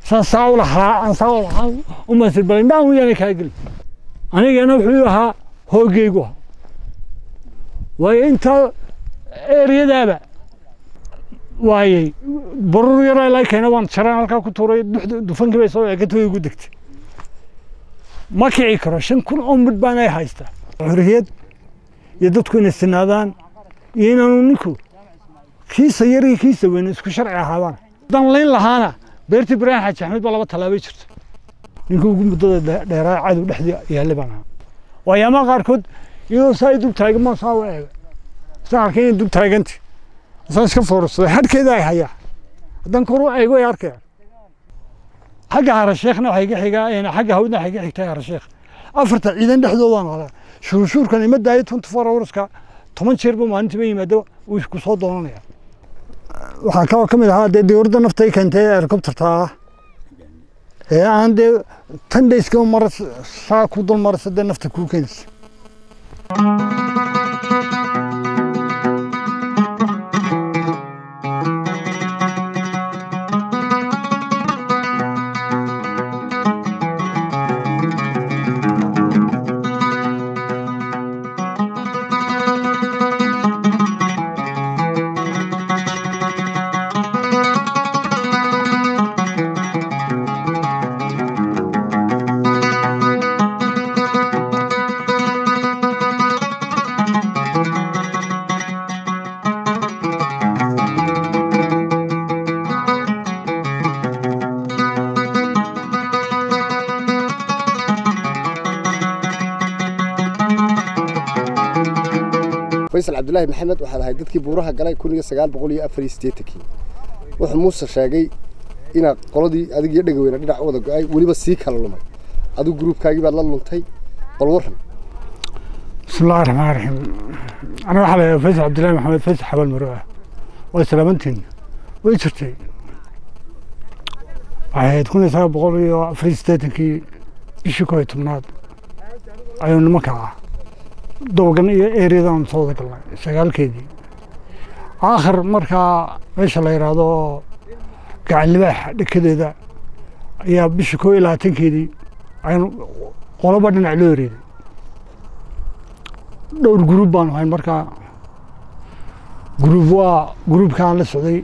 saan saa u lahaa aan saa u lahaa u masir balay dhaan wiyaana kaa geli anigana wuxuu ahaa hoogeygu ahaa waayo inta eryadaaba waayey barur yaraa ilaa keena waan jaraan halkaa ku tuuray dufankii bay soo eegata way igu degtay ma kici karo shan kun oo midh baan ay haystaa xorriyad iyo dadku inay sinaadaan iyo inaanu ninku kiisa yar iyo kiisa weyn isku sharci ahaadaan haddaan layn lahaana beertii ibraahim xaaji axmed baa laba tallaabay jirta ninka ugu muddada dheeraa cadow dhexdii yaallay baan ahaa waayaamaha qaarkood iyadoo saa i dul taagan maan saa u eega isaan arkay inay dul taaganti isaan iska foorsaday hadhkeeda ay hayaa haddaan kor u eego ay arkayaan xagga harasheekhna waxay ka xigaa xagga hawdna waxay ka xigtaa harasheekh afarta ciidan dhexdoodaan noolaa shuruushuurkan ima daayo twenty four hourska toban jeerba maalintiiba yimaado wuu ku soo doonanaya waxaa kaloo ka mid ahaa dee dowladda naftay keentay helicopterta ah ee aan dee tan dayska mar saa ku dul marasa dee nafta kuu keenaysa faysal cabdulaahi maxamed waxaad ahay dadkii buuraha galay kun iyo sagaal boqol iyo afar iyo siddeetankii wuxuu muuse sheegay inaad qoladii adig iyo dhegaweyna dhinac u wada go-ay weliba sii kala lumay adigu gruubkaagii baad la luntay bal warran بسم الله الرحمن الرحيم أنا waxaa la faysal cabdilaahi maxamed faysal xabal maro ah waa salaamantiin way jirtay waxay ahayd kun iyo sagaal boqol iyo afar iyo siddeetankii bishii koo iyo tobnaad ayuu nimanka ah dobagan iyo ereyadan soo wada galnay sagaalkeedii aakhir markaa meesha la yidhaahdo gacan libaax dhekadeeda ayaa bishii koo iyo labaatankeedii aynu qoloba dhinac loo ereeday dhowr gruub baanu hayn markaa gruub waa gruubkaan la socday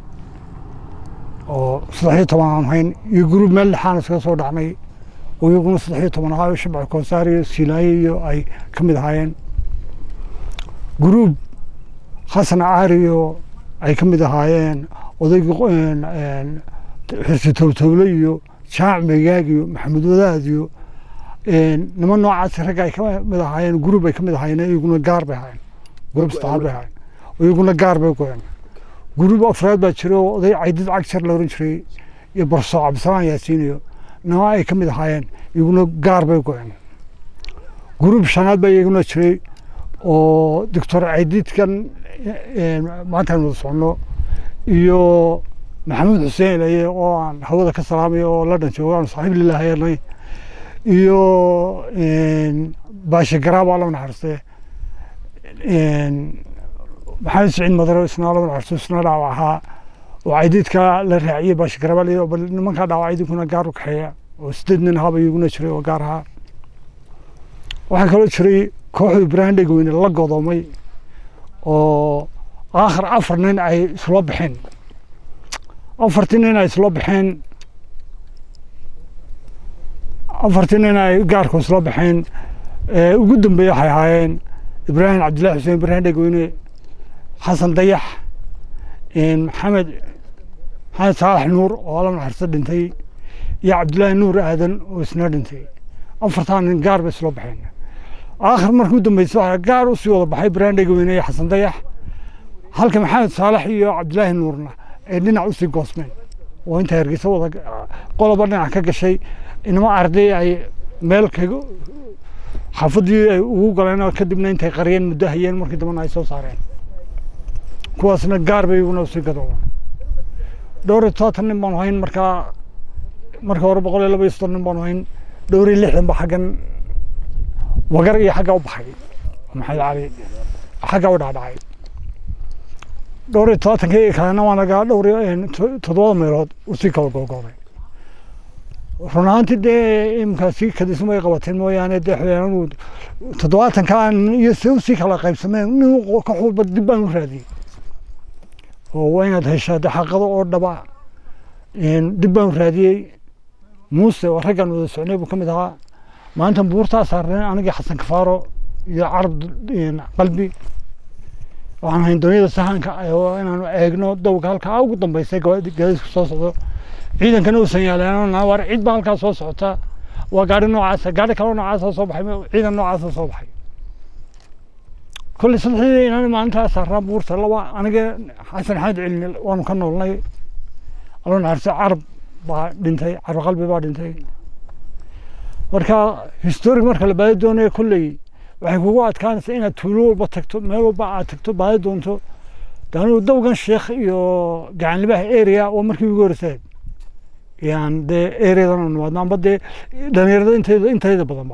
oo saddex iyo toban aan hayn iyo gruub meel dhexaan iskaga soo dhacnay oo iyaguna saddex iyo toban ahaa shabca koosaar iyo silaaye iyo ay ka mid ahaayeen gruub xasan caariyo ay ka mid ahaayeen odaygii xirsi towtowle iyo jaac megaag iyo maxamed wadaad iyo niman noocaas ragga ay ka mid ahaayeen gruub ay ka mid ahaayeen iyaguna gaar bay ahaayeen gruub saddexaad bay ahaayeen iyaguna gaar bay goyeen gruub afraad baa jira oo oday caydid cagjar la oran jiray iyo barso cabdisalaan yaasiin iyo nima ay ka mid ahaayeen iyaguna gaar bay goyeen gruub shanaad baa iyaguna jiray oo doctor caydidkan maanta aan wada soconno iyo maxamuud xuseen ilaye oo aan hawada ka salaamayo oo la dhan joogo aan saaxiib lilaah yeelnay iyo baashe garaab aa lama naxariiste maxamed siciid madaro isna lama naxariisto isna dhaawac ahaa oo caydiidka la raaciyey baashe garaab la bal nimankaa dhaawac idinkuna gaar u kaxeeya oo sideed nin ahaaba iyaguna jiray oo gaar ahaa waxaa kaloo jiray kooxda ibraahim dhegweyne la godoomay oo aakhir afar nin ay isla baxeen afartii nin ay isla baxeen afartii nin ay gaarku isla baxeen ugu dambeeye waxay ahaayeen ibraahim cabdillahi xuseen ibraahim dhegweyne xasan dayax maxamed maxamed saalax nuur oo lama naxariisto dhintay iyo cabdillaahi nuur aadan oo isna dhintay afartaa nin gaar bay isla baxeen aakhir markii u dambeysay waxaa gaar u sii wada baxay ibraahim dhegweyne iyo xasan dayax halka maxamed saalax iyo cabdillaahi nuurna ay dhinac usii goosmeen oo inta hargeysa wada qoloba dhinac ka gashay inama arday ay meel kaga xaafadii ay ugu galeen oo kadibna intay qariyeen muddo hayeen markii dambena ay soo saareen kuwaasna gaar bay iguna usii gadoobaan dhowr iyo todobaatan nin baanu hayn markaa marka hore boqol iyo laba iyo soddon nin baanu hayn dhowr iyo lixdan ba xaggan wagar iyo xagga u baxay maxamed cali xagga u dhacdhacay dhowr iyo todobaatankii kalena waa nagaa dhowr iyo toddobada meelood usii kala googooday run ahaantii dee imika sii kadismo ay qabateen mooyaane dee xubeenadu toddobaatanka iyo si usii kala qaybsameen nin ka xulba dib baan u raadiyey oo waa inaad heshaa dee xaqado oo dhaba dib baan u raadiyey muuse oo raggan wada socnay buu ka mid ahaa maanta buurtaa saarneen anigii xasan kafaaro iyo carab qalbi waxaan hayn doonyada sahanka oo inaanu eegno dowga halkaa ugu dambeysay gaadiidku soo socdo ciidankana uusan yaaleen war cid baa halkaa soo socota waa gaari noocaasa gaari kaloo noocaasa soo baxay ciidan noocaasa soo baxay kolley saddexdii inaan maalintaa saarnaa buurta laba aniga xasan xamed cilmi waanu ka noolnay aloo naarse carab baa dhintay carab qalbi baa dhintay marka historic marka la baadi doonayo kolley waxay kugu adkaanaysaa inaad tuulo walba tagto meel walba aad tagto baadi doonto daanuu dowgan sheekh iyo gacanlibaha area oo markii ugu horreysay yaan dee areadan nimaadno amba dee dhalinyarada intayda intayda badanba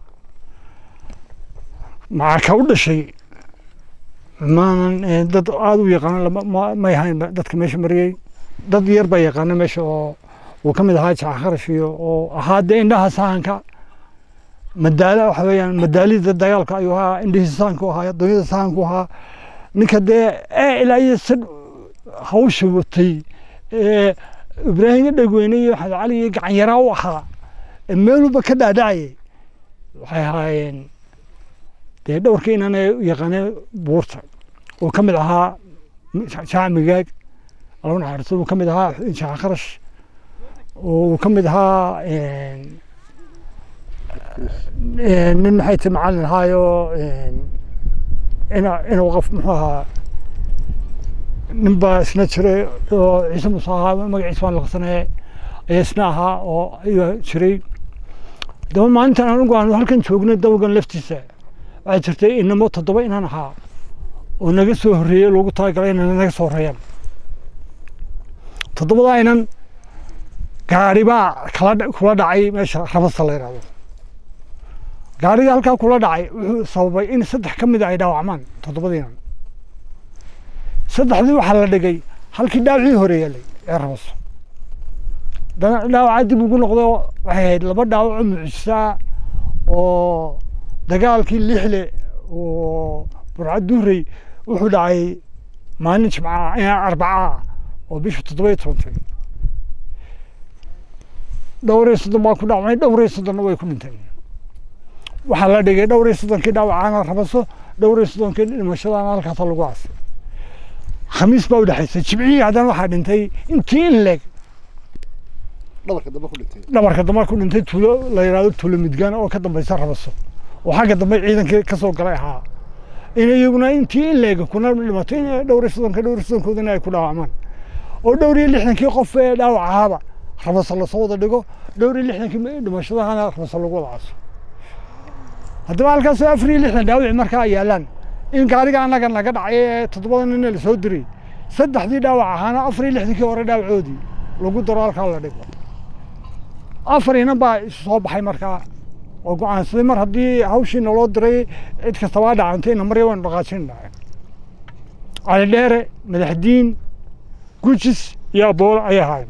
macarka u dhashay maanan dad aada u yaqaano may ahayn dadka meesha mariyey dad yar baa yaqaana meesha oo uu ka mid ahaa jaca kharash iyo oo ahaa dee indhaha sahanka madaala waxa weeyaan madaalida dagaalka ayuu ahaa indhihiisa sahanku ahaa doonyada sahanku ahaa ninka dee ee ilaa iyo sad hawsha watay ee ibraahim dhegweyne iyo maxamed cali iyo gacan yaraa u ahaa ee meel walba ka dhaadhacayay waxay ahaayeen dee dhowrka inaan yaqaaneen buurta oo ka mid ahaa jaac migaag alaba naxariisto uu ka mid ahaa jaac kharash oo uu ka mid ahaa nin maxay ti macalin ahaayo inuu qof muxuu ahaa nin baa isna jiray oo ciise muuse ahaa magaciisa waan laqsanee ayaa isna ahaa oo ayaa jiray daba maalintan anigu aanu halkan joognay dawgan laftiisa waxaa jirtay inamo toddoba inaan ahaa oo naga soo horreeyey loogu talagalay inay naga soo horreeyaan toddobadaa inan gaari baa kala kula dhacay meesha rabasta la yidhahdo gaarigii halkaa kula dhacay wuxuu sababay in saddex ka mida ay dhaawacmaan toddobadiinan saddexdii waxaa la dhigay halkii dhaawacii hore yeelay ee rabaso dana dhaawaca dib ugu noqdo waxay ahayd laba dhaawaco mucjisaa oo dagaalkii lixle oo burca duurey wuxuu dhacay maalin jimca arbacaa oo bisha toddoba iyo tobantay dhowr iyo soddon baa ku dhacmay dhowr iyo soddonna way ku dhinteen waxaa la dhigay dhowr iyo soddonkii dhaawacaana rabaso dhowr iyo soddonkii dhimashadaana halkaasa lagu aasay khamiis baa u dhexaysay jimcihii haddana waxaa dhintay intii in leeg dhabarka dambe ku dhintay dhabarka dambe ku dhintay tuulo la yidhahdo tuulo midgaan oo ka dambaysa rabaso oo xagga dambe ciidankii ka soo galay ahaa in iyaguna intii in leeg kuna dhimatay in dhowr iyo soddonka dhowr iyo soddonkoodina ay ku dhaawacmaan oo dhowr iyo lixdankii qof ee dhaawac ahaaba rabaso lasoo wada dhigo dhowr iyo lixdankii dhimashadahana rabaso lagu wada caaso haddaba halkaasoo afar iyo lixdan dhaawici markaa yaalaan in gaariga annaga naga dhacay ee toddobada nina lasoo diray saddexdii dhaawac ahaana afar iyo lixdankii hore dhaawacoodii lagu daro halkaa la dhigo afar inan baa isu soo baxay markaa oo go-aansaday mar haddii hawshii naloo diray cid kastabaa dhacantay namarya waynu dhaqaajin dhahay cali dheere madaxdiin gujis iyo aboole ayay ahaayeen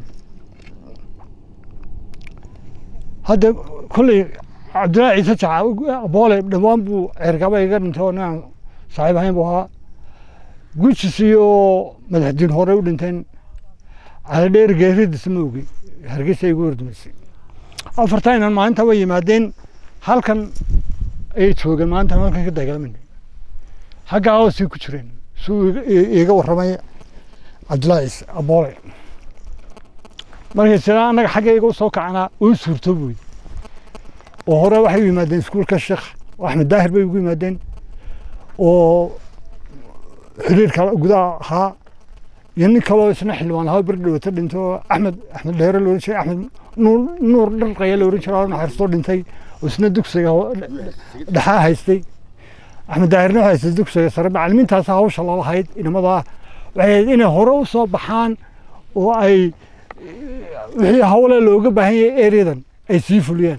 hadda kolley cabdullaahi ciise jaca aboole dhawaan buu ceergaba iga dhintay oo ninaan saaxiib ahayn buu ahaa gujis iyo madaxdiin hore u dhinteen cali dheere geeridiisa ma ogi hargeysa igu hordumaysay afartaa inan maalinta way yimaadeen halkan ayay joogeen maalinta halkan ka dagaalamayna xaggaa hoosay ku jireen suu iiga warramay cabdullaahi ciise aboole markay siraa annaga xaggayga usoo kacanaa uu suurto buy oo hore waxay u yimaadeen iskuulka sheekh axmed daahir bay ugu yimaadeen oo xiriirka gudaha ahaa iyo nin kaloo isna xildhibaan ahaa beri dhawata dhintay oo axmed axmed dheere la ohan jiray axmed nuur nuur dharqaya la ohan jiray oo naxariistoo dhintay oo isna dugsiga dhexaa haystay axmed daahirna waxaa haystay dugsiga sare macallimiintaas hawsha lalahayd inamadaa waxay ahayd inay hore u soo baxaan oo ay wixii hawle looga baahan yahay ereyadan ay sii fuliyaan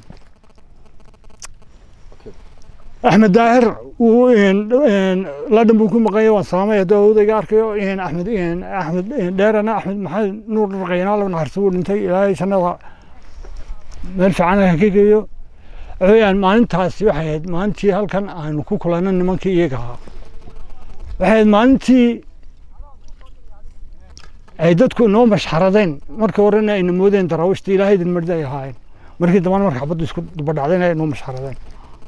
axmed daahir wuu ladhan buu ku maqanyay waan salaamay haddii odayga arkayo axmed axmed dheerana axmed maxamed nuur dharqayana laba naxarsi buu dhintay ilaahay jannada meel fiican ha ka geeyo waxaweyaan maalintaasi waxay ahayd maalintii halkan aanu ku kulanay nimankii iyaga ahaa waxay ahayd maalintii ay dadku inoo mashxaradeen markii horena ayna moodeen daraawiishta ilaahay idin mardi ay ahaayeen markii dambana marka xabaddu isku dubadhacdeen ay inoo mashxaradeen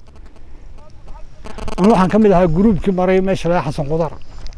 anu waxaan ka mid ahaa gruubkii maray meesha laga xasan qudaar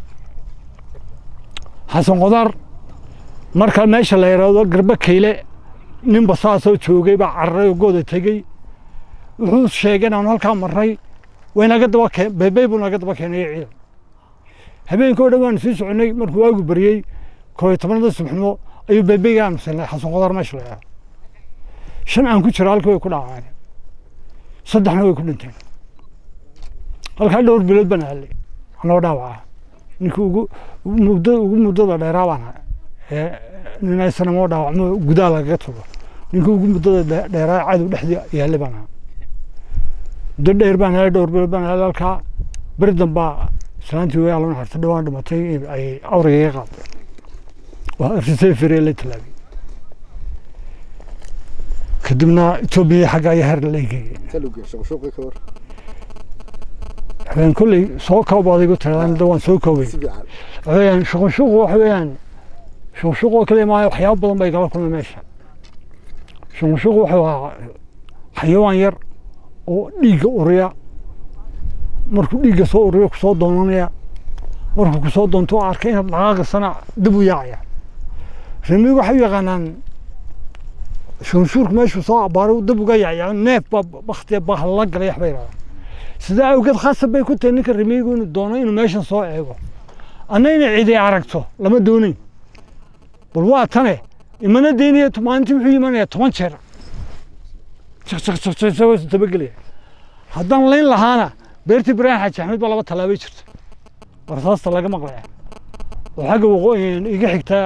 xasan qudaar marka meesha la yidhaahdo garba kayle ninba saasoo joogay baa cararay oo gooda tegey wuxuu sheegay inaanu halkaa marray way naga daba keen beebey buu naga daba keenay ciidan habeenkii oo dhan waanu sii soconay markuu waagu baryey koo iyo tobanada subaxnimo ayuu beebeyga aanu siinay xasan qudaar meesha la yidhaahdo shan aan ku jiro halkii way ku dhaceen saddexna way ku dhinteen halkaa dhowr bilood baan hallay anoo dhaawaca ninkii ugu muddo ugu muddada dheeraa baan ahay ee nin aysanamo dhaawacmo gudaa lagaga tago ninkii ugu muddada dheeraa cadow dhexdii yaallay baan ahaa muddo dheer baan helay dhowr bilood baan helay halkaa beri dambaa islaantii way alana harta dhawaan dhimatay ay awriga iga qaaday waa arsisay firee la tallaabiyey kadibna etoobiya xagga ayaa heer la eegayay taluge shuqshuqi ka war habeen kolley soo koob adigu tiradaan da waan soo koobay si fiican waxaweyaan shuqushuqu waxa weeyaan shuqushuqu oo kaliya maayo waxyaabo badan bay gala kulmay meesha shuqushuqu wuxuu ahaa xayawaan yar oo dhiigga uriya markuu dhiigga soo uriyo kusoo doonanaya markuu kusoo doonto oo arkay inaad dhaqaaqisana dib u yaacaya remigu waxay u yaqaanaan shunshuurku meeshuu soo abaaray dib uga yaacyaa neef baa baktiya bahalla galay waxbay yidhahdaan sidaa awgeed khasab bay ku tahay ninka remigu inuu doono inuu meeshan soo eego anna inay cidi aragto lama doonayn bal waa tane imana daynaya maalintii wuxuu imanayaa toban jeer tabagelaya haddaan layn lahaana beertii ibraahim xaaji axmed baa laba tallaabay jirta warsaasta laga maqlaya oo xagga waqooyi iga xigtaa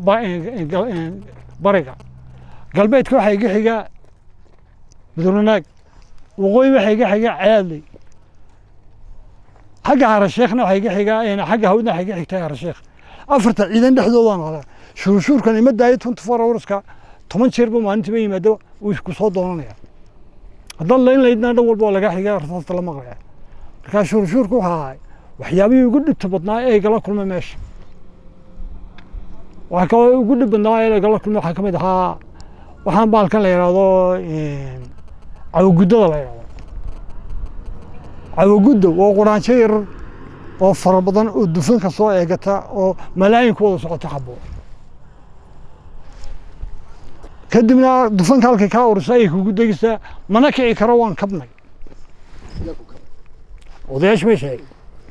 bariga galbeedka waxaa iga xigaa buduranaag waqooyi waxaa iga xigaa caadley xagga harasheekhna waxaa iga xigaa xagga hawdna waxaa iga xigtaa harasheekh afarta ciidan dhexdoodaan halaa shuruushuurkan ima daayo twenty four hourska toban jeer buu maalintiiba yimaado wuu ku soo doonanaya haddaad layn laydna dhan walba waa laga xigaa rasaasta la maqlaya markaa shuruushuurku waxaa ahay waxyaabihii ugu dhibta badnaa ee igala kulmay meesha waxaa kaloo ugu dhib badnaa ee igala kulmay waxaa ka mid ahaa waxaan baalkan la yidhaahdo cawaguddada la yidhahdo cawagudda waa quraanjo yarar oo fara badan oo dufanka soo eegata oo malaayin ku wada socota xabo kadibna dufanka halkay kaa urisa ayay kugu degeysaa mana kici karo waan kabnay yaa ku kala odayaasha may sheegay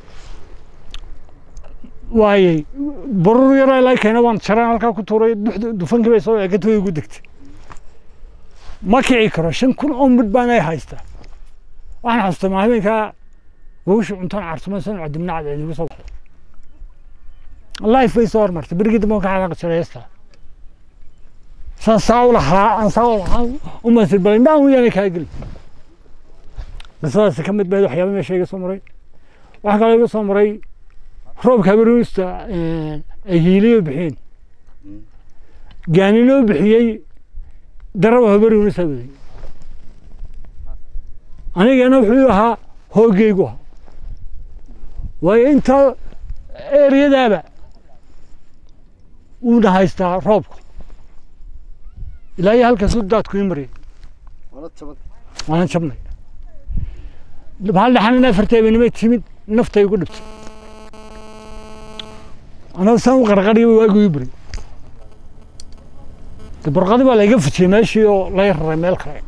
waayey barur yaraa ilaa keena waan jaraan halkaa ku tuuray duxda dufankii bay soo eegatay way igu degtay ma kici karo shan kun oo midh baan ay haystaa waxaan xasuustaa maa habeenkaa gogosha cuntaan carsumaysan cadibna cadceed igu soo baxday life bay soo hormartay berigii dambe waan ka xanaaqi jiray heestaa saan saa u lahaa aan saa u lahaa u masir balay dhaan wiyaanay kaa geli qisadaasi ka mid bayd waxyaaba meesha iga soo maray waxaa kaloo iga soo maray roobka habarunista ay hiiliyo bixiyeen gaaninoo bixiyey daraba habarunista waday anigana wuxuu ahaa hoogeygu ahaa waayo intaa eryadaaba wuuna haystaa roobku ilaa iyo halkaasuu daadku ii mariyay waana jaban waanan jabnay maxaa dhaxan afartay banimay timid naftay igu dhibtay anaa saan u qarqariya waagu ii buray de barqadi baa layga fujiyey meeshii oo lay raray meel kale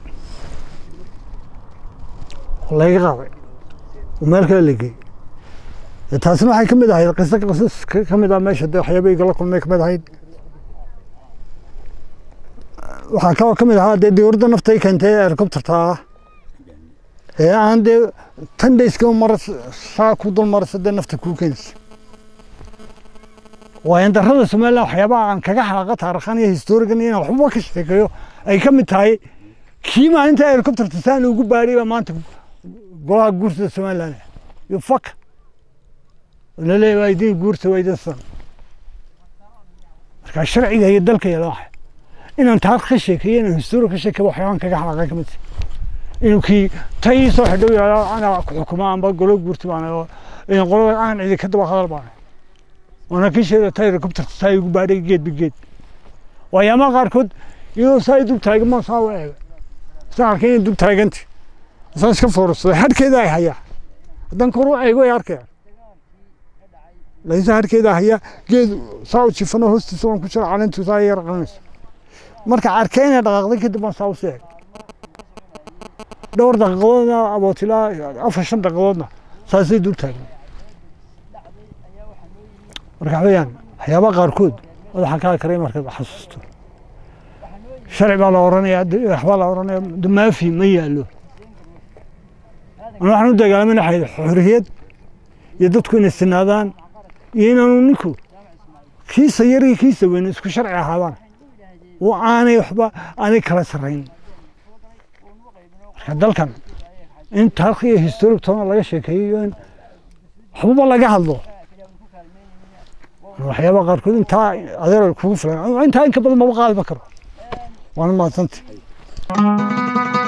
oo layga qaaday oo meel kale la geeyey de taasina waxay ka mid ahayd qiso qisas ka- ka mid ah meesha de waxyaaba igala kulmay ka mid ahayd waxaa kaloo ka mid ahaa dee diyuuradda naftay keentay ee helicopterta ah ee aan dee tan dhayska mar saa ku dul maraysa dee nafta kuu keenaysa waayan darrada somaliland waxyaabaha aan kaga xalaaqa taarikhan iyo historigan iyo inaan waxba ka sheekeeyo ay ka mid tahay kii maalinta helicopterta saan ugu baadhay baa maanta golaha guursada somaliland iyo fak laleeyahay waa idin guurta waa idin san marka sharciga iyo dalka yala waxa inaan taariikh ka sheekeeyo inaan history ka sheekeeyo waxyaaban kaga xalaaqay ka mid inuu kii tay soo xidhow yahay anaa ku xukuma amba golo guurti baan oo in qolada aan cidi ka daba hadal baan waana kii sheegay tay helicopterta tay ugu baadhay geed bi geed waayaamaha qaarkood iyadoo saa dul taagan maan saa u eega isaan arkay inay dul taaganti isaan iska foorsaday hadhkeeda ay hayaa haddaan kor u eego ay arkayaan laakiinse hadhkeeda haya geed saa u jifano hoostiisa waan ku jira caleentu saa yar qalanaysa marka arkay inay dhaqaaqday kadib baan saa u sii eeg dhowr daqiiqadoodna abootilaa afar shan daqiiqadoodna saasay dul taagan marka waxweeyaan waxyaabaha qaarkood madaxa kaa karay markaad xasuusto sharci baa la oranaya waxbaa la oranaya dumaafi ma yaalo ana waxaan u dagaalamay xayd xorriyad iyo dadku inay sinaadaan iyo inaanu ninku kiisa yar iyo kiisa weyn isku sharci ahaadaan oo aanay waxba aanay kala sarrayn marka dalkan in taarikh iyo historic toona laga sheekeeyo iyo in waxbaba laga hadlo waxyaabaha qaarkood intaa adeer kugu filan intaa in ka badan maba qaadima karo waana mahadsantay